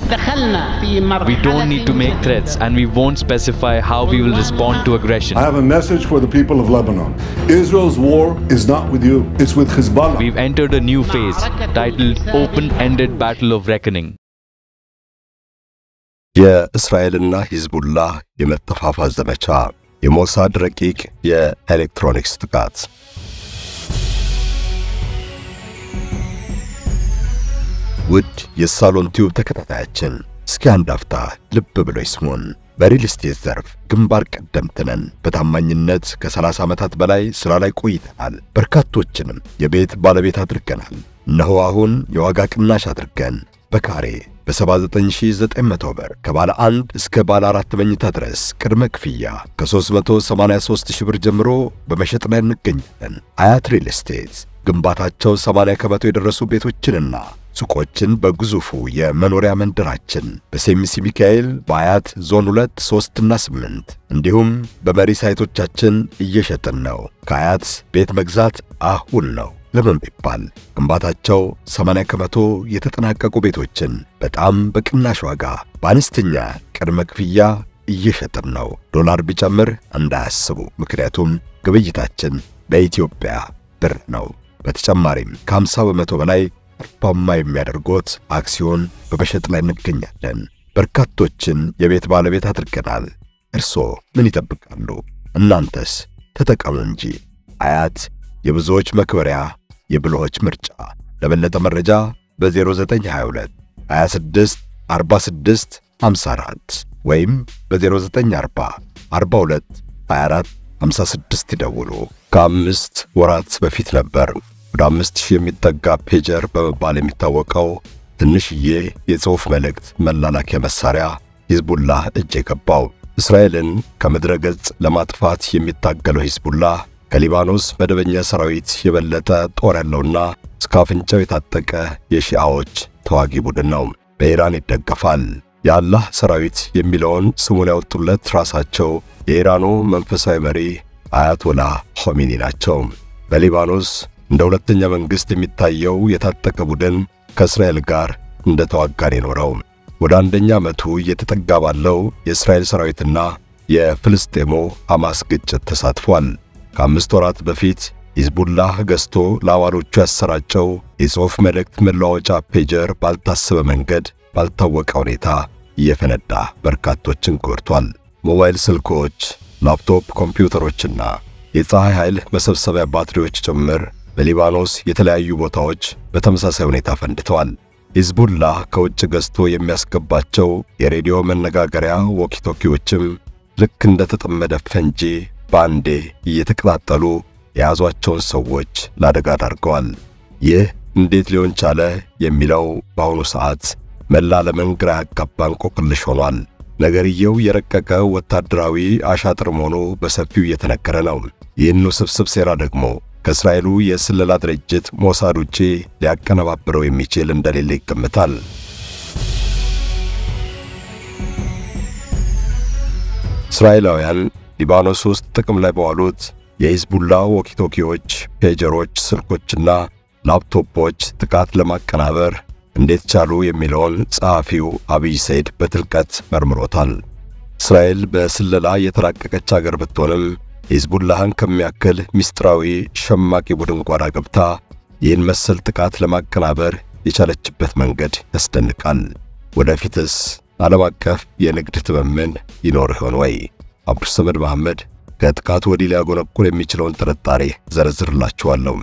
دخلنا في مرحلة We don't need to make threats and we won't specify how we will respond to aggression. I have a message for the people of Lebanon. Israel's war is not with you, it's with Hezbollah. We've entered a new phase titled Open Ended Battle of Reckoning. የእስራኤልና ሂዝቡላህ የመጠፋፋት ዘመቻ፣ የሞሳድ ረቂቅ የኤሌክትሮኒክስ ጥቃት። ውድ የሳሎን ቲዩብ ተከታታያችን እስኪ አንድ አፍታ ልብ ብሎ ይስሙን። በሪል ስቴት ዘርፍ ግንባር ቀደምት ነን። በታማኝነት ከ30 ዓመታት በላይ ሥራ ላይ ቆይተናል። በርካቶችንም የቤት ባለቤት አድርገናል። እነሆ አሁን የዋጋ ቅናሽ አድርገን በካሬ በ79900 ብር ከባለ አንድ እስከ ባለ አራት መኝታ ድረስ ቅድመ ክፍያ ከ383 ሺህ ብር ጀምሮ በመሸጥ ላይ እንገኛለን። አያት ሪል ስቴት ግንባታቸው 80 ከመቶ የደረሱ ቤቶችንና ሱቆችን በግዙፉ የመኖሪያ መንደራችን በሴሚሲ ሚካኤል በአያት ዞን 2 3 እና 8 እንዲሁም በመሪ ሳይቶቻችን እየሸጥን ነው። ከአያት ቤት መግዛት አሁን ነው። ለምን ቢባል ግንባታቸው 80 ከመቶ የተጠናቀቁ ቤቶችን በጣም በቅናሽ ዋጋ በአነስተኛ ቅድመ ክፍያ እየሸጥን ነው። ዶላር ቢጨምር እንዳያስቡ፣ ምክንያቱም ግብይታችን በኢትዮጵያ ብር ነው። በተጨማሪም ከ50 በመቶ በላይ ትርፋማ የሚያደርጎት አክሲዮን በመሸጥ ላይ እንገኛለን። በርካቶችን የቤት ባለቤት አድርገናል። እርስዎ ምን ይጠብቃሉ? እናንተስ ተጠቀሙ እንጂ። አያት የብዙዎች መክበሪያ፣ የብልሆች ምርጫ። ለበለጠ መረጃ በ0922 26 46 54 ወይም በ0940 42 24 56 ይደውሉ። ከአምስት ወራት በፊት ነበር ወደ አምስት ሺህ የሚጠጋ ፔጀር በመባል የሚታወቀው ትንሽዬ የጽሑፍ መልእክት መላላኪያ መሳሪያ ሂዝቡላህ እጅ የገባው። እስራኤልን ከምድረ ገጽ ለማጥፋት የሚታገለው ሂዝቡላህ ከሊባኖስ መደበኛ ሰራዊት የበለጠ ጦር ያለውና እስከ አፍንጫው የታጠቀ የሺዓዎች ተዋጊ ቡድን ነው። በኢራን ይደገፋል። የአላህ ሰራዊት የሚለውን ስሙን ያወጡለት ራሳቸው የኢራኑ መንፈሳዊ መሪ አያቶላህ ኾሜኒ ናቸው። በሊባኖስ እንደ ሁለተኛ መንግሥት የሚታየው የታጠቀ ቡድን ከእስራኤል ጋር እንደ ተዋጋን የኖረው ወደ አንደኛ ዓመቱ እየተጠጋ ባለው የእስራኤል ሰራዊትና የፍልስጤሙ ሐማስ ግጭት ተሳትፏል። ከአምስት ወራት በፊት ሂዝቡላህ ገዝቶ ለአባሎቹ ያሰራጨው የጽሑፍ መልእክት መለዋወጫ ፔጀር ባልታሰበ መንገድ ባልታወቀ ሁኔታ እየፈነዳ በርካቶችን ጎድቷል። ሞባይል ስልኮች፣ ላፕቶፕ ኮምፒውተሮችና የፀሐይ ኃይል መሰብሰቢያ ባትሪዎች ጭምር በሊባኖስ የተለያዩ ቦታዎች በተመሳሳይ ሁኔታ ፈንድተዋል። ሂዝቡላህ ከውጭ ገዝቶ የሚያስገባቸው የሬዲዮ መነጋገሪያ ዎኪቶኪዎችም ልክ እንደ ተጠመደ ፈንጂ በአንዴ እየተቀጣጠሉ የያዟቸውን ሰዎች ለአደጋ ዳርገዋል። ይህ እንዴት ሊሆን ቻለ የሚለው በአሁኑ ሰዓት መላ ዓለምን ግራ ያጋባ እንቆቅልሽ ሆኗል። ነገርየው የረቀቀ ወታደራዊ አሻጥር መሆኑ በሰፊው እየተነገረ ነው። ይህን ውስብስብ ሴራ ደግሞ ከእስራኤሉ የስለላ ድርጅት ሞሳድ ውጪ ሊያቀነባብረው የሚችል እንደሌለ ይገምታል። እስራኤላውያን ሊባኖስ ውስጥ ጥቅም ላይ በዋሉት የሂዝቡላ ዎኪቶኪዎች፣ ፔጀሮች፣ ስልኮችና ላፕቶፖች ጥቃት ለማቀናበር እንዴት ቻሉ የሚለውን ጸሐፊው አብይ ሰይድ በጥልቀት መርምሮታል። እስራኤል በስለላ የተራቀቀች አገር ብትሆንም ሂዝቡላህን ከሚያክል ምስጢራዊ ሸማቂ ቡድን ጓዳ ገብታ ይህን መሰል ጥቃት ለማቀናበር የቻለችበት መንገድ ያስደንቃል። ወደፊትስ ዓለም አቀፍ የንግድ ትምምን ይኖር ይሆን ወይ? አብዱሰመድ መሐመድ ከጥቃቱ ወዲህ ሊያጎነቁል የሚችለውን ጥርጣሬ ዘረዝርላችኋለሁ።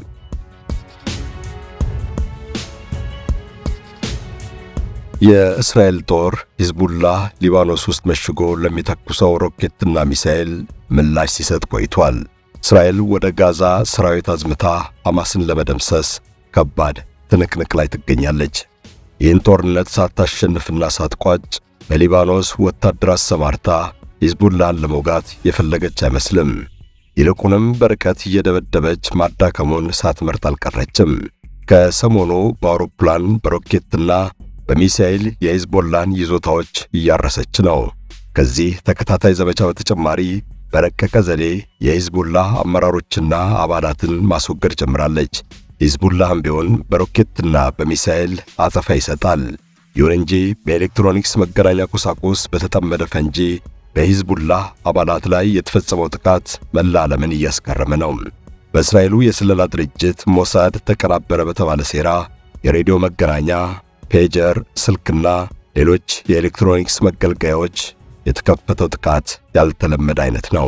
የእስራኤል ጦር ሂዝቡላህ ሊባኖስ ውስጥ መሽጎ ለሚተኩሰው ሮኬትና ሚሳኤል ምላሽ ሲሰጥ ቆይቷል። እስራኤል ወደ ጋዛ ሰራዊት አዝምታ ሐማስን ለመደምሰስ ከባድ ትንቅንቅ ላይ ትገኛለች። ይህን ጦርነት ሳታሸንፍና ሳትቋጭ በሊባኖስ ወታደር አሰማርታ ሂዝቡላህን ለመውጋት የፈለገች አይመስልም። ይልቁንም በርቀት እየደበደበች ማዳከሙን ሳትመርጥ አልቀረችም። ከሰሞኑ በአውሮፕላን በሮኬትና በሚሳኤል የሂዝቦላን ይዞታዎች እያረሰች ነው። ከዚህ ተከታታይ ዘመቻ በተጨማሪ በረቀቀ ዘዴ የሂዝቡላህ አመራሮችና አባላትን ማስወገድ ጀምራለች። ሂዝቡላህም ቢሆን በሮኬትና በሚሳኤል አጸፋ ይሰጣል። ይሁን እንጂ በኤሌክትሮኒክስ መገናኛ ቁሳቁስ በተጠመደ ፈንጂ በሂዝቡላህ አባላት ላይ የተፈጸመው ጥቃት መላ ዓለምን እያስገረመ ነው። በእስራኤሉ የስለላ ድርጅት ሞሳድ ተቀናበረ በተባለ ሴራ የሬዲዮ መገናኛ፣ ፔጀር፣ ስልክና ሌሎች የኤሌክትሮኒክስ መገልገያዎች የተከፈተው ጥቃት ያልተለመደ አይነት ነው።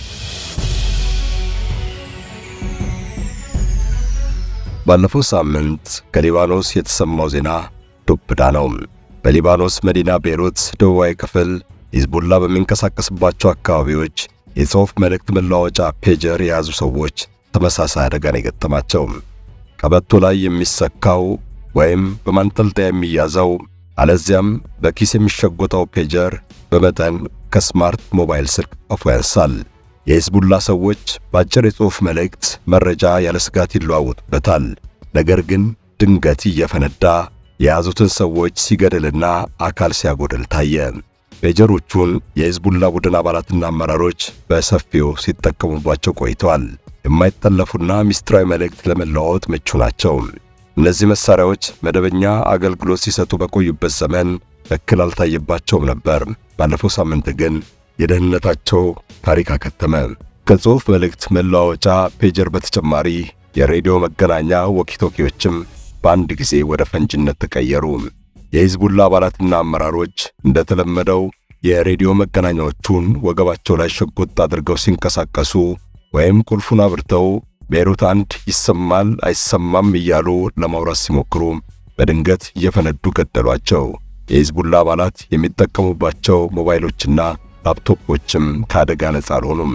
ባለፈው ሳምንት ከሊባኖስ የተሰማው ዜና ዱብዳ ነው። በሊባኖስ መዲና ቤይሩት ደቡባዊ ክፍል ሂዝቡላ በሚንቀሳቀስባቸው አካባቢዎች የጽሑፍ መልእክት መለዋወጫ ፔጀር የያዙ ሰዎች ተመሳሳይ አደጋን የገጠማቸው። ቀበቶ ላይ የሚሰካው ወይም በማንጠልጠያ የሚያዘው አለዚያም በኪስ የሚሸጎጠው ፔጀር በመጠን ከስማርት ሞባይል ስልክ አፉ ያንሳል። የሂዝቡላ ሰዎች በአጭር የጽሑፍ መልእክት መረጃ ያለ ስጋት ይለዋወጡበታል። ነገር ግን ድንገት እየፈነዳ የያዙትን ሰዎች ሲገድልና አካል ሲያጎድል ታየ። ፔጀሮቹን የሂዝቡላ ቡድን አባላትና አመራሮች በሰፊው ሲጠቀሙባቸው ቆይተዋል። የማይጠለፉና ምስጢራዊ መልእክት ለመለዋወጥ ምቹ ናቸው። እነዚህ መሳሪያዎች መደበኛ አገልግሎት ሲሰጡ በቆዩበት ዘመን እክል አልታየባቸውም ነበር። ባለፈው ሳምንት ግን የደህንነታቸው ታሪክ አከተመ። ከጽሑፍ መልእክት መለዋወጫ ፔጀር በተጨማሪ የሬዲዮ መገናኛ ወኪቶኪዎችም በአንድ ጊዜ ወደ ፈንጂነት ተቀየሩ። የሂዝቡላ አባላትና አመራሮች እንደተለመደው የሬዲዮ መገናኛዎቹን ወገባቸው ላይ ሸጎጥ አድርገው ሲንቀሳቀሱ ወይም ቁልፉን አብርተው ቤይሩት አንድ ይሰማል አይሰማም እያሉ ለማውራት ሲሞክሩ በድንገት እየፈነዱ ገደሏቸው። የሂዝቡላ አባላት የሚጠቀሙባቸው ሞባይሎችና ላፕቶፖችም ከአደጋ ነጻ አልሆኑም።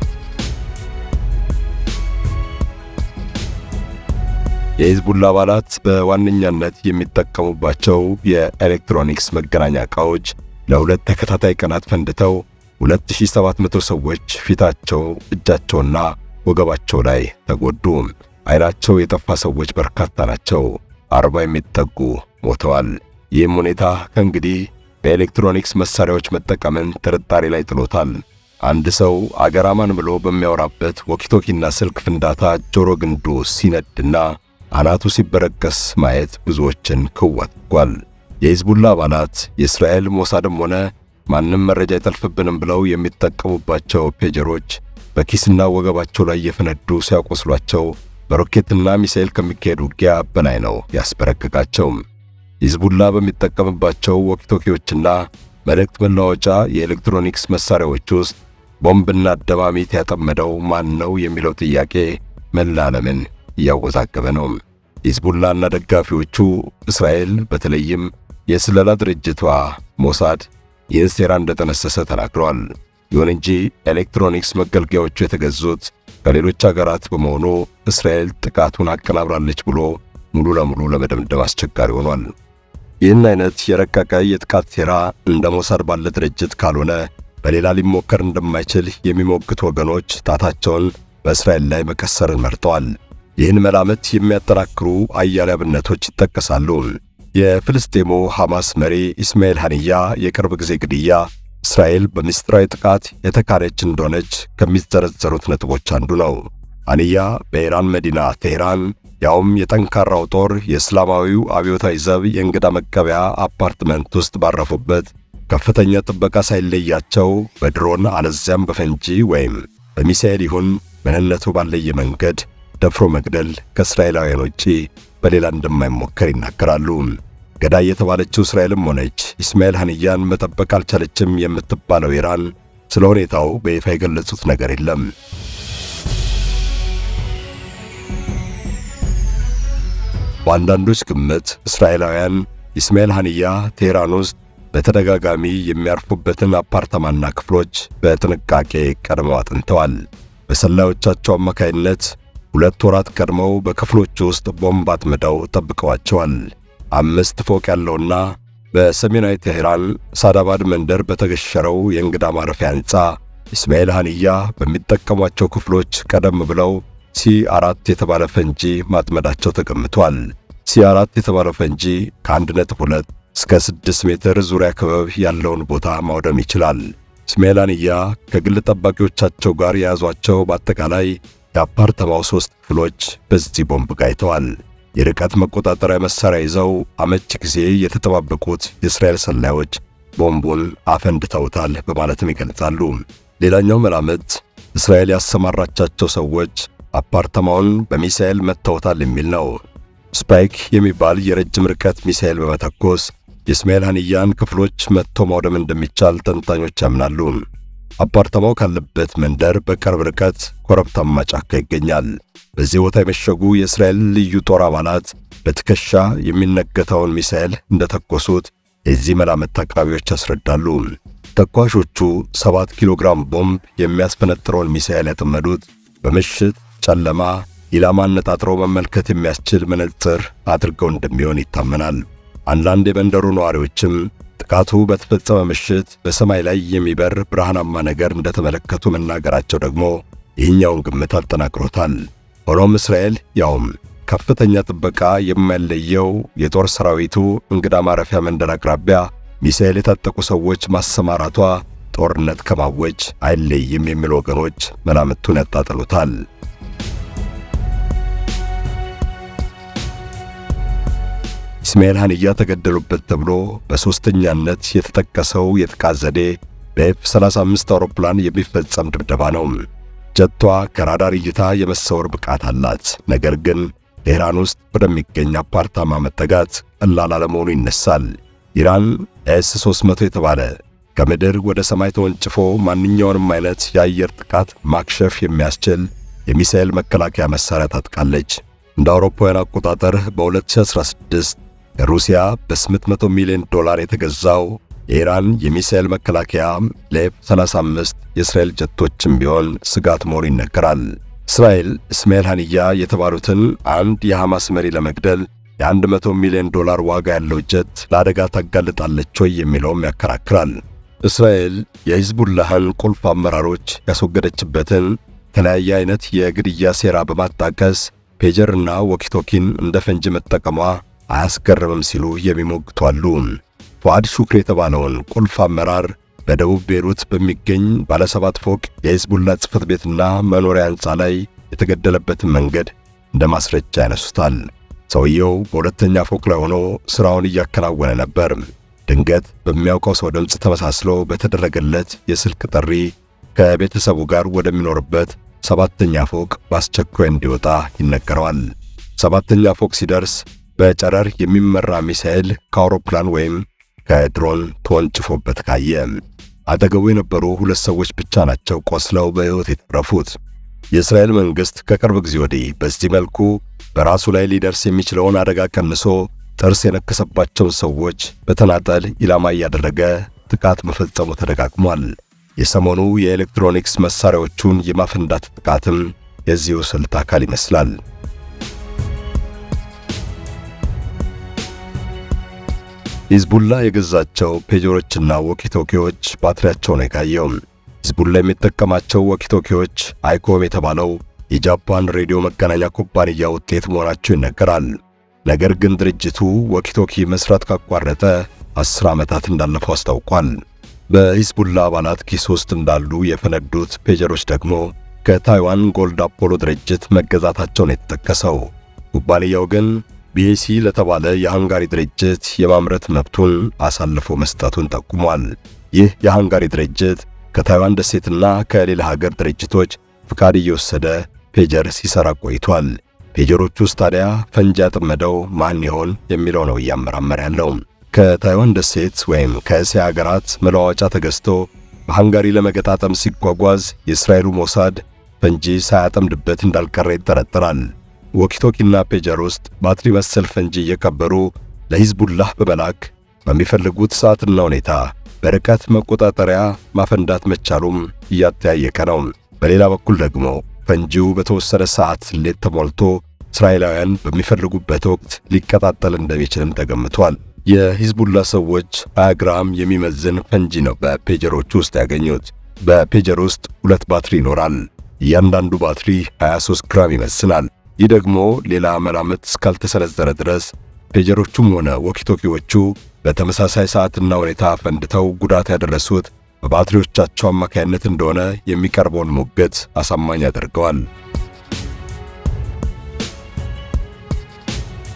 የሂዝቡላ አባላት በዋነኛነት የሚጠቀሙባቸው የኤሌክትሮኒክስ መገናኛ ዕቃዎች ለሁለት ተከታታይ ቀናት ፈንድተው 2700 ሰዎች ፊታቸው፣ እጃቸውና ወገባቸው ላይ ተጎዱ። ዓይናቸው የጠፋ ሰዎች በርካታ ናቸው። አርባ የሚጠጉ ሞተዋል። ይህም ሁኔታ ከእንግዲህ በኤሌክትሮኒክስ መሳሪያዎች መጠቀምን ጥርጣሬ ላይ ጥሎታል። አንድ ሰው አገር አማን ብሎ በሚያወራበት ወኪቶኪና ስልክ ፍንዳታ ጆሮ ግንዱ ሲነድና አናቱ ሲበረቀስ ማየት ብዙዎችን ክው አድርጓል። የሂዝቡላ አባላት የእስራኤል ሞሳድም ሆነ ማንም መረጃ አይጠልፍብንም ብለው የሚጠቀሙባቸው ፔጀሮች በኪስና ወገባቸው ላይ እየፈነዱ ሲያቆስሏቸው በሮኬትና ሚሳኤል ከሚካሄድ ውጊያ በላይ ነው ያስበረከቃቸው። ሂዝቡላ በሚጠቀምባቸው ወኪቶኪዎችና መልእክት መለዋወጫ የኤሌክትሮኒክስ መሳሪያዎች ውስጥ ቦምብና ደማሚት ያጠመደው ማን ነው የሚለው ጥያቄ መላ ዓለምን እያወዛገበ ነው። ሂዝቡላና ደጋፊዎቹ እስራኤል በተለይም የስለላ ድርጅቷ ሞሳድ ይህን ሴራ እንደጠነሰሰ ተናግረዋል። ይሁን እንጂ ኤሌክትሮኒክስ መገልገያዎቹ የተገዙት ከሌሎች አገራት በመሆኑ እስራኤል ጥቃቱን አቀናብራለች ብሎ ሙሉ ለሙሉ ለመደምደም አስቸጋሪ ሆኗል። ይህን አይነት የረቀቀ የጥቃት ሴራ እንደ ሞሳድ ባለ ድርጅት ካልሆነ በሌላ ሊሞከር እንደማይችል የሚሞግቱ ወገኖች ጣታቸውን በእስራኤል ላይ መቀሰርን መርጠዋል። ይህን መላምት የሚያጠናክሩ አያሌ አብነቶች ይጠቀሳሉ። የፍልስጤሙ ሐማስ መሪ ኢስማኤል ሐንያ የቅርብ ጊዜ ግድያ እስራኤል በምስጢራዊ ጥቃት የተካደች እንደሆነች ከሚዘረዘሩት ነጥቦች አንዱ ነው። ሐንያ በኢራን መዲና ቴህራን ያውም የጠንካራው ጦር የእስላማዊው አብዮታዊ ዘብ የእንግዳ መቀበያ አፓርትመንት ውስጥ ባረፉበት ከፍተኛ ጥበቃ ሳይለያቸው በድሮን አለዚያም በፈንጂ ወይም በሚሳኤል ይሁን ምንነቱ ባለየ መንገድ ደፍሮ መግደል ከእስራኤላውያን ውጪ በሌላ እንደማይሞከር ይናገራሉ። ገዳይ የተባለችው እስራኤልም ሆነች ኢስማኤል ሐንያን መጠበቅ አልቻለችም የምትባለው ኢራን ስለ ሁኔታው በይፋ የገለጹት ነገር የለም። በአንዳንዶች ግምት እስራኤላውያን ኢስማኤል ሐንያ ቴህራን ውስጥ በተደጋጋሚ የሚያርፉበትን አፓርታማና ክፍሎች በጥንቃቄ ቀድመው አጥንተዋል። በሰላዮቻቸው አማካይነት ሁለት ወራት ቀድመው በክፍሎቹ ውስጥ ቦምብ አጥምደው ጠብቀዋቸዋል። አምስት ፎቅ ያለውና በሰሜናዊ ቴህራን ሳዳባድ መንደር በተገሸረው የእንግዳ ማረፊያ ሕንፃ ኢስማኤል ሐንያ በሚጠቀሟቸው ክፍሎች ቀደም ብለው ሲ አራት የተባለ ፈንጂ ማጥመዳቸው ተገምቷል። ሲ አራት የተባለው ፈንጂ ከ1.2 እስከ 6 ሜትር ዙሪያ ክበብ ያለውን ቦታ ማውደም ይችላል። ኢስማኤል ሐንያ ከግል ጠባቂዎቻቸው ጋር የያዟቸው በአጠቃላይ የአፓርተማው ሦስት ክፍሎች በዚህ ቦምብ ጋይተዋል። የርቀት መቆጣጠሪያ መሳሪያ ይዘው አመቺ ጊዜ የተጠባበቁት የእስራኤል ሰላዮች ቦምቡን አፈንድተውታል በማለትም ይገልጻሉ። ሌላኛው መላምት እስራኤል ያሰማራቻቸው ሰዎች አፓርታማውን በሚሳኤል መተውታል የሚል ነው። ስፓይክ የሚባል የረጅም ርቀት ሚሳኤል በመተኮስ የእስማኤል ሀኒያን ክፍሎች መጥቶ ማውደም እንደሚቻል ተንታኞች ያምናሉ። አፓርታማው ካለበት መንደር በቅርብ ርቀት ኮረብታማ ጫካ ይገኛል። በዚህ ቦታ የመሸጉ የእስራኤል ልዩ ጦር አባላት በትከሻ የሚነገተውን ሚሳኤል እንደተኮሱት የዚህ መላምት አቅራቢዎች ያስረዳሉ። ተኳሾቹ 7 ኪሎ ግራም ቦምብ የሚያስፈነጥረውን ሚሳኤል ያጠመዱት በምሽት ጨለማ ኢላማ አነጣጥሮ መመልከት የሚያስችል መነጽር አድርገው እንደሚሆን ይታመናል። አንዳንድ የመንደሩ ነዋሪዎችም ጥቃቱ በተፈጸመ ምሽት በሰማይ ላይ የሚበር ብርሃናማ ነገር እንደተመለከቱ መናገራቸው ደግሞ ይህኛውን ግምት አጠናክሮታል። ሆኖም እስራኤል ያውም ከፍተኛ ጥበቃ የማይለየው የጦር ሰራዊቱ እንግዳ ማረፊያ መንደር አቅራቢያ ሚሳኤል የታጠቁ ሰዎች ማሰማራቷ ጦርነት ከማወጅ አይለይም የሚሉ ወገኖች መላምቱን ያጣጥሉታል። ኢስማኤል ሀኒያ ተገደሉበት ተብሎ በሦስተኛነት የተጠቀሰው የጥቃት ዘዴ በኤፍ 35 አውሮፕላን የሚፈጸም ድብደባ ነው። ጀቷ ከራዳር እይታ የመሰወር ብቃት አላት። ነገር ግን ቴህራን ውስጥ ወደሚገኝ አፓርታማ መጠጋት ቀላል አለመሆኑ ይነሳል። ኢራን ኤስ 300 የተባለ ከምድር ወደ ሰማይ ተወንጭፎ ማንኛውንም አይነት የአየር ጥቃት ማክሸፍ የሚያስችል የሚሳኤል መከላከያ መሳሪያ ታጥቃለች። እንደ አውሮፓውያን አቆጣጠር በ2016 ከሩሲያ በ800 ሚሊዮን ዶላር የተገዛው የኢራን የሚሳኤል መከላከያ ለኤፍ 35 የእስራኤል ጀቶችም ቢሆን ስጋት መሆኑ ይነገራል። እስራኤል እስማኤል ሀኒያ የተባሉትን አንድ የሐማስ መሪ ለመግደል የ100 ሚሊዮን ዶላር ዋጋ ያለው ጀት ለአደጋ ታጋልጣለች ወይ የሚለውም ያከራክራል። እስራኤል የሂዝቡላህን ቁልፍ አመራሮች ያስወገደችበትን የተለያየ አይነት የግድያ ሴራ በማጣቀስ ፔጀርና ወኪቶኪን እንደ ፈንጂ መጠቀሟ አያስገርምም ሲሉ የሚሞግቱ አሉ። ፉአድ ሹክር የተባለውን ቁልፍ አመራር በደቡብ ቤሩት በሚገኝ ባለሰባት ፎቅ የሂዝቡላ ጽሕፈት ቤትና መኖሪያ ሕንፃ ላይ የተገደለበትን መንገድ እንደ ማስረጃ ያነሱታል። ሰውየው በሁለተኛ ፎቅ ላይ ሆኖ ሥራውን እያከናወነ ነበር። ድንገት በሚያውቀው ሰው ድምፅ ተመሳስሎ በተደረገለት የስልክ ጥሪ ከቤተሰቡ ጋር ወደሚኖርበት ሰባተኛ ፎቅ በአስቸኳይ እንዲወጣ ይነገረዋል። ሰባተኛ ፎቅ ሲደርስ በጨረር የሚመራ ሚሳኤል ከአውሮፕላን ወይም ከድሮን ተወንጭፎበት ካየ። አጠገቡ የነበሩ ሁለት ሰዎች ብቻ ናቸው ቆስለው በሕይወት የተረፉት። የእስራኤል መንግሥት ከቅርብ ጊዜ ወዲህ በዚህ መልኩ በራሱ ላይ ሊደርስ የሚችለውን አደጋ ቀንሶ ጥርስ የነከሰባቸውን ሰዎች በተናጠል ኢላማ እያደረገ ጥቃት መፈጸሙ ተደጋግሟል። የሰሞኑ የኤሌክትሮኒክስ መሳሪያዎቹን የማፈንዳት ጥቃትም የዚሁ ስልት አካል ይመስላል። ሂዝቡላ የገዛቸው ፔጆሮችና ወኪቶኪዎች ባትሪያቸውን የጋየው። ሂዝቡላ የሚጠቀማቸው ወኪቶኪዎች አይኮም የተባለው የጃፓን ሬዲዮ መገናኛ ኩባንያ ውጤት መሆናቸው ይነገራል። ነገር ግን ድርጅቱ ወኪቶኪ መስራት ካቋረጠ አስር ዓመታት እንዳለፈው አስታውቋል። በሂዝቡላ አባላት ኪስ ውስጥ እንዳሉ የፈነዱት ፔጀሮች ደግሞ ከታይዋን ጎልድ አፖሎ ድርጅት መገዛታቸውን የተጠቀሰው ኩባንያው ግን ቢኤሲ ለተባለ የሃንጋሪ ድርጅት የማምረት መብቱን አሳልፎ መስጠቱን ጠቁሟል። ይህ የሃንጋሪ ድርጅት ከታይዋን ደሴትና ከሌላ ሀገር ድርጅቶች ፍቃድ እየወሰደ ፔጀር ሲሰራ ቆይቷል። ፔጀሮቹ ውስጥ ታዲያ ፈንጂ ያጠመደው ማን ይሆን የሚለው ነው እያመራመር ያለው። ከታይዋን ደሴት ወይም ከእስያ ሀገራት መለዋወጫ ተገዝቶ በሃንጋሪ ለመገጣጠም ሲጓጓዝ የእስራኤሉ ሞሳድ ፈንጂ ሳያጠምድበት እንዳልቀረ ይጠረጠራል። ወኪቶኪና ፔጀር ውስጥ ባትሪ መሰል ፈንጂ እየቀበሩ ለሂዝቡላህ በመላክ በሚፈልጉት ሰዓትና ሁኔታ በርቀት መቆጣጠሪያ ማፈንዳት መቻሉም እያጠያየቀ ነው። በሌላ በኩል ደግሞ ፈንጂው በተወሰነ ሰዓት ሌት ተሞልቶ እስራኤላውያን በሚፈልጉበት ወቅት ሊቀጣጠል እንደሚችልም ተገምቷል። የሂዝቡላ ሰዎች 20 ግራም የሚመዝን ፈንጂ ነው በፔጀሮቹ ውስጥ ያገኙት። በፔጀር ውስጥ ሁለት ባትሪ ይኖራል። እያንዳንዱ ባትሪ 23 ግራም ይመስላል። ይህ ደግሞ ሌላ መላምት እስካልተሰነዘረ ድረስ ፔጀሮቹም ሆነ ወኪቶኪዎቹ በተመሳሳይ ሰዓትና ሁኔታ ፈንድተው ጉዳት ያደረሱት በባትሪዎቻቸው አማካይነት እንደሆነ የሚቀርበውን ሙግት አሳማኝ ያደርገዋል።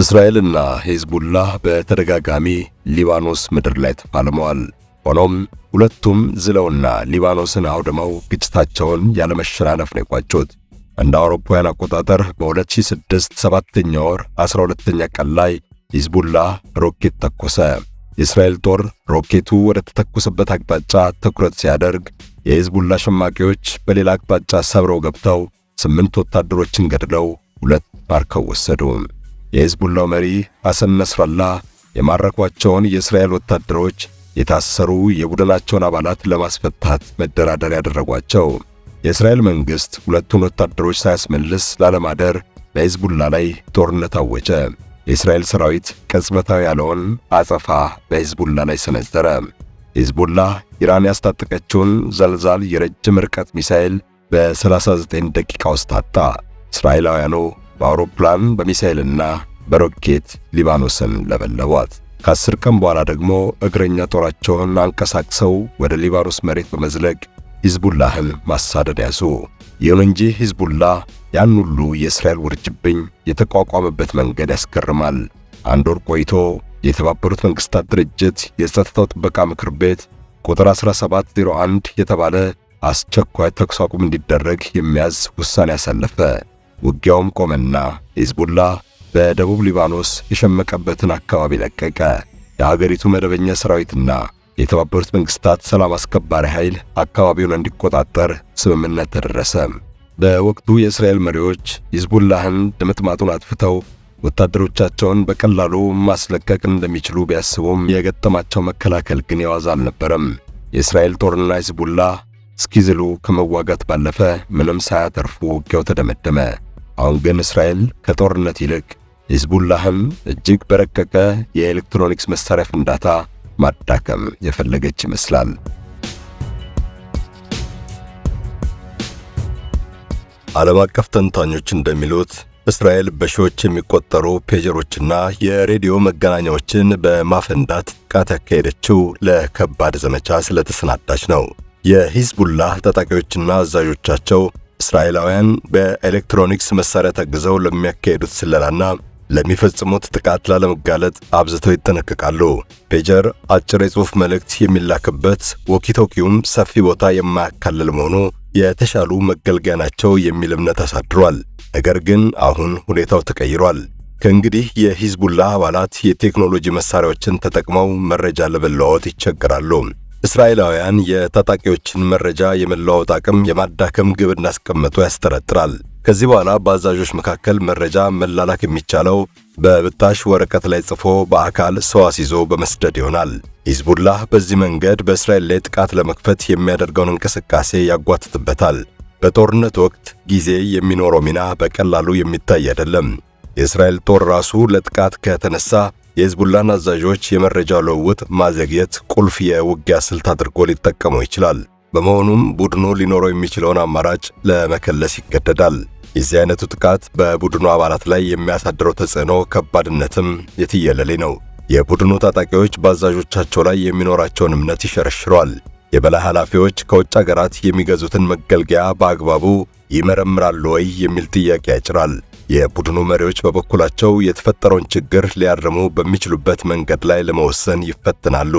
እስራኤልና ሄዝቡላህ በተደጋጋሚ ሊባኖስ ምድር ላይ ተፋልመዋል። ሆኖም ሁለቱም ዝለውና ሊባኖስን አውድመው ግጭታቸውን ያለመሸናነፍ ነው የቋጩት። እንደ አውሮፓውያን አቆጣጠር በ2006 ሰባተኛ ወር 12ኛ ቀን ላይ ሂዝቡላህ ሮኬት ተኮሰ። የእስራኤል ጦር ሮኬቱ ወደ ተተኮሰበት አቅጣጫ ትኩረት ሲያደርግ የሂዝቡላ ሸማቂዎች በሌላ አቅጣጫ ሰብረው ገብተው ስምንት ወታደሮችን ገድለው ሁለት ማርከው ወሰዱ። የሂዝቡላው መሪ ሐሰን ነስራላህ የማረኳቸውን የእስራኤል ወታደሮች የታሰሩ የቡድናቸውን አባላት ለማስፈታት መደራደር ያደረጓቸው። የእስራኤል መንግሥት ሁለቱን ወታደሮች ሳያስመልስ ላለማደር በሂዝቡላ ላይ ጦርነት አወጀ። የእስራኤል ሰራዊት ቅጽበታዊ ያለውን አጸፋ በሂዝቡላ ላይ ሰነዘረ። ሂዝቡላ ኢራን ያስታጠቀችውን ዘልዛል የረጅም ርቀት ሚሳኤል በ39 ደቂቃ ውስጥ አጣ። እስራኤላውያኑ በአውሮፕላን በሚሳኤልና በሮኬት ሊባኖስን ለበለቧት። ከአስር ቀን በኋላ ደግሞ እግረኛ ጦራቸውን አንቀሳቅሰው ወደ ሊባኖስ መሬት በመዝለቅ ሂዝቡላህን ማሳደድ ያዙ። ይሁን እንጂ ሂዝቡላ ያን ሁሉ የእስራኤል ውርጅብኝ የተቋቋመበት መንገድ ያስገርማል። አንድ ወር ቆይቶ የተባበሩት መንግሥታት ድርጅት የጸጥታው ጥበቃ ምክር ቤት ቁጥር 1701 የተባለ አስቸኳይ ተኩስ አቁም እንዲደረግ የሚያዝ ውሳኔ ያሳለፈ። ውጊያውም ቆመና ሂዝቡላ በደቡብ ሊባኖስ የሸመቀበትን አካባቢ ለቀቀ። የሀገሪቱ መደበኛ ሰራዊትና የተባበሩት መንግሥታት ሰላም አስከባሪ ኃይል አካባቢውን እንዲቆጣጠር ስምምነት ተደረሰ። በወቅቱ የእስራኤል መሪዎች ሂዝቡላህን ድምጥማጡን አጥፍተው ወታደሮቻቸውን በቀላሉ ማስለቀቅ እንደሚችሉ ቢያስቡም የገጠማቸው መከላከል ግን የዋዛ አልነበረም። የእስራኤል ጦርና ሂዝቡላ እስኪዝሉ ከመዋጋት ባለፈ ምንም ሳያተርፉ ውጊያው ተደመደመ። አሁን ግን እስራኤል ከጦርነት ይልቅ ሂዝቡላህም እጅግ በረቀቀ የኤሌክትሮኒክስ መሳሪያ ፍንዳታ ማዳከም የፈለገች ይመስላል። ዓለም አቀፍ ተንታኞች እንደሚሉት እስራኤል በሺዎች የሚቆጠሩ ፔጀሮችና የሬዲዮ መገናኛዎችን በማፈንዳት ጥቃት ያካሄደችው ለከባድ ዘመቻ ስለተሰናዳች ነው። የሂዝቡላህ ታጣቂዎችና አዛዦቻቸው እስራኤላውያን በኤሌክትሮኒክስ መሳሪያ ታግዘው ለሚያካሄዱት ስለላና ለሚፈጽሙት ጥቃት ላለመጋለጥ አብዝተው ይጠነቀቃሉ። ፔጀር አጭር የጽሑፍ መልእክት የሚላክበት፣ ወኪቶኪውም ሰፊ ቦታ የማያካልል መሆኑ የተሻሉ መገልገያ ናቸው የሚል እምነት አሳድሯል። ነገር ግን አሁን ሁኔታው ተቀይሯል። ከእንግዲህ የሂዝቡላህ አባላት የቴክኖሎጂ መሳሪያዎችን ተጠቅመው መረጃ ለመለዋወጥ ይቸገራሉ። እስራኤላውያን የታጣቂዎችን መረጃ የመለዋወጥ አቅም የማዳከም ግብ እንዳስቀመጡ ያስጠረጥራል። ከዚህ በኋላ በአዛዦች መካከል መረጃ መላላክ የሚቻለው በብጣሽ ወረቀት ላይ ጽፎ በአካል ሰው አስይዞ በመስደድ ይሆናል። ሂዝቡላህ በዚህ መንገድ በእስራኤል ላይ ጥቃት ለመክፈት የሚያደርገውን እንቅስቃሴ ያጓትትበታል። በጦርነት ወቅት ጊዜ የሚኖረው ሚና በቀላሉ የሚታይ አይደለም። የእስራኤል ጦር ራሱ ለጥቃት ከተነሳ የሂዝቡላን አዛዦች የመረጃ ልውውጥ ማዘግየት ቁልፍ የውጊያ ስልት አድርጎ ሊጠቀመው ይችላል። በመሆኑም ቡድኑ ሊኖረው የሚችለውን አማራጭ ለመከለስ ይገደዳል። የዚህ አይነቱ ጥቃት በቡድኑ አባላት ላይ የሚያሳድረው ተጽዕኖ ከባድነትም የትየለሌ ነው። የቡድኑ ታጣቂዎች በአዛዦቻቸው ላይ የሚኖራቸውን እምነት ይሸረሽረዋል። የበላይ ኃላፊዎች ከውጭ አገራት የሚገዙትን መገልገያ በአግባቡ ይመረምራሉ ወይ የሚል ጥያቄ ያጭራል። የቡድኑ መሪዎች በበኩላቸው የተፈጠረውን ችግር ሊያርሙ በሚችሉበት መንገድ ላይ ለመወሰን ይፈትናሉ።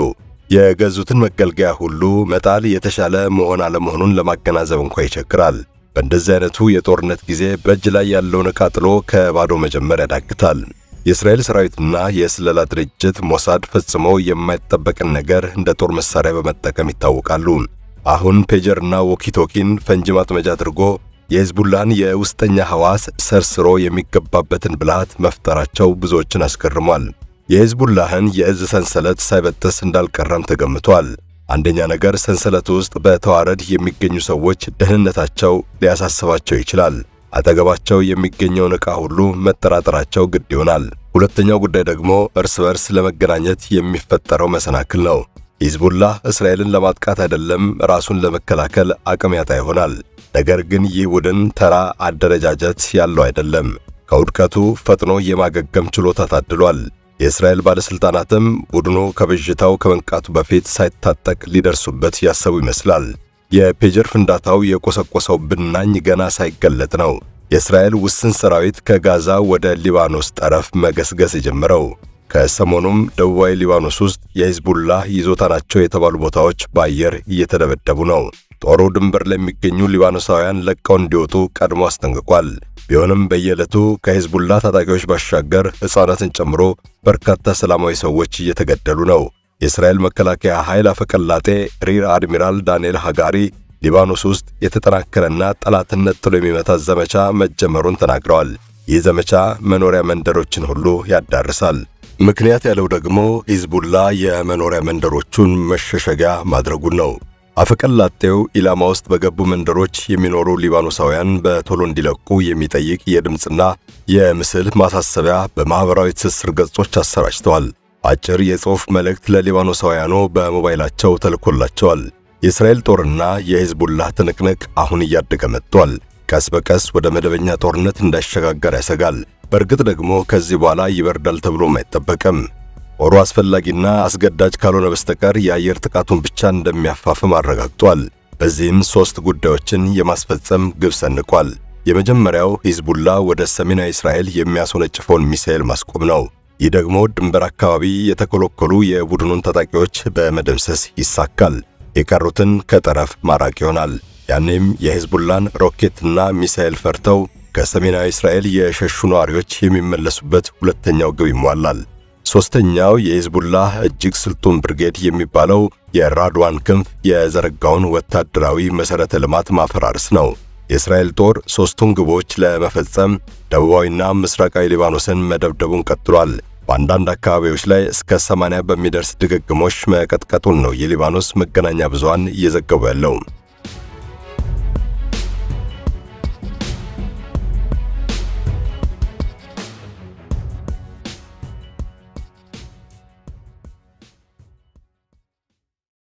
የገዙትን መገልገያ ሁሉ መጣል የተሻለ መሆን አለመሆኑን ለማገናዘብ እንኳ ይቸግራል። በእንደዚህ አይነቱ የጦርነት ጊዜ በእጅ ላይ ያለውን ዕቃ ጥሎ ከባዶ መጀመር ያዳግታል። የእስራኤል ሰራዊትና የስለላ ድርጅት ሞሳድ ፈጽሞ የማይጠበቅን ነገር እንደ ጦር መሳሪያ በመጠቀም ይታወቃሉ። አሁን ፔጀርና ዎኪቶኪን ፈንጂ ማጥመጃ አድርጎ የሂዝቡላን የውስጠኛ ሐዋስ ሰርስሮ የሚገባበትን ብልሃት መፍጠራቸው ብዙዎችን አስገርሟል። የሂዝቡላህን የእዝ ሰንሰለት ሳይበጥስ እንዳልቀረም ተገምቷል። አንደኛ ነገር ሰንሰለቱ ውስጥ በተዋረድ የሚገኙ ሰዎች ደህንነታቸው ሊያሳስባቸው ይችላል። አጠገባቸው የሚገኘውን ዕቃ ሁሉ መጠራጠራቸው ግድ ይሆናል። ሁለተኛው ጉዳይ ደግሞ እርስ በርስ ለመገናኘት የሚፈጠረው መሰናክል ነው። ሂዝቡላህ እስራኤልን ለማጥቃት አይደለም ራሱን ለመከላከል አቅም ያጣ ይሆናል። ነገር ግን ይህ ቡድን ተራ አደረጃጀት ያለው አይደለም። ከውድቀቱ ፈጥኖ የማገገም ችሎታ ታድሏል። የእስራኤል ባለሥልጣናትም ቡድኑ ከብዥታው ከመንቃቱ በፊት ሳይታጠቅ ሊደርሱበት ያሰቡ ይመስላል። የፔጀር ፍንዳታው የቆሰቆሰው ብናኝ ገና ሳይገለጥ ነው። የእስራኤል ውስን ሰራዊት ከጋዛ ወደ ሊባኖስ ጠረፍ መገስገስ የጀመረው። ከሰሞኑም ደቡባዊ ሊባኖስ ውስጥ የሂዝቡላህ ይዞታ ናቸው የተባሉ ቦታዎች በአየር እየተደበደቡ ነው። ጦሩ ድንበር ለሚገኙ ሊባኖሳውያን ለቀው እንዲወጡ ቀድሞ አስጠንቅቋል። ቢሆንም በየዕለቱ ከሂዝቡላህ ታጣቂዎች ባሻገር ሕፃናትን ጨምሮ በርካታ ሰላማዊ ሰዎች እየተገደሉ ነው። የእስራኤል መከላከያ ኃይል አፈቀላጤ ሪር አድሚራል ዳንኤል ሃጋሪ ሊባኖስ ውስጥ የተጠናከረና ጠላትነት ጥሎ የሚመታ ዘመቻ መጀመሩን ተናግረዋል። ይህ ዘመቻ መኖሪያ መንደሮችን ሁሉ ያዳርሳል። ምክንያት ያለው ደግሞ ሂዝቡላ የመኖሪያ መንደሮቹን መሸሸጊያ ማድረጉን ነው። አፈቀላጤው ኢላማ ውስጥ በገቡ መንደሮች የሚኖሩ ሊባኖሳውያን በቶሎ እንዲለቁ የሚጠይቅ የድምፅና የምስል ማሳሰቢያ በማኅበራዊ ትስስር ገጾች አሰራጭተዋል። አጭር የጽሑፍ መልእክት ለሊባኖሳውያኑ በሞባይላቸው ተልኮላቸዋል። የእስራኤል ጦርና የሂዝቡላህ ትንቅንቅ አሁን እያደገ መጥቷል። ቀስ በቀስ ወደ መደበኛ ጦርነት እንዳይሸጋገር ያሰጋል። በእርግጥ ደግሞ ከዚህ በኋላ ይበርዳል ተብሎም አይጠበቅም። ጦሩ አስፈላጊና አስገዳጅ ካልሆነ በስተቀር የአየር ጥቃቱን ብቻ እንደሚያፋፍም አረጋግጧል። በዚህም ሦስት ጉዳዮችን የማስፈጸም ግብ ሰንቋል። የመጀመሪያው ሂዝቡላ ወደ ሰሜናዊ እስራኤል የሚያስወነጭፈውን ሚሳኤል ማስቆም ነው። ይህ ደግሞ ድንበር አካባቢ የተኮለኮሉ የቡድኑን ታጣቂዎች በመደምሰስ ይሳካል። የቀሩትን ከጠረፍ ማራቅ ይሆናል። ያኔም የሂዝቡላን ሮኬትና ሚሳኤል ፈርተው ከሰሜናዊ እስራኤል የሸሹ ነዋሪዎች የሚመለሱበት ሁለተኛው ግብ ይሟላል። ሦስተኛው የሂዝቡላህ እጅግ ስልጡን ብርጌድ የሚባለው የራድዋን ክንፍ የዘረጋውን ወታደራዊ መሠረተ ልማት ማፈራረስ ነው። የእስራኤል ጦር ሦስቱን ግቦች ለመፈጸም ደቡባዊና ምስራቃዊ ሊባኖስን መደብደቡን ቀጥሏል። በአንዳንድ አካባቢዎች ላይ እስከ 80 በሚደርስ ድግግሞሽ መቀጥቀጡን ነው የሊባኖስ መገናኛ ብዙሃን እየዘገቡ ያለው።